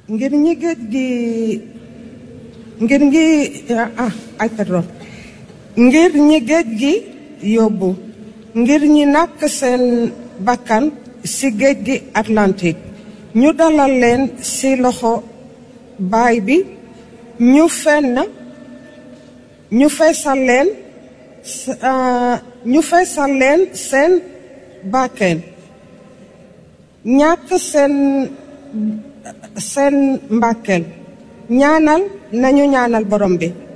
ngir ñi géej gi ngir ngi ah ay pardon ngir ñi géej gi yóbbu ngir ñi nàkk seen bakkan ci géej gi Atlantique ñu dalal leen ci loxo baay bi ñu fenn ñu feesal leen ñu feesal leen seen bakken ñàkk seen seen mbàkkeel ñaanal nañu ñaanal borom bi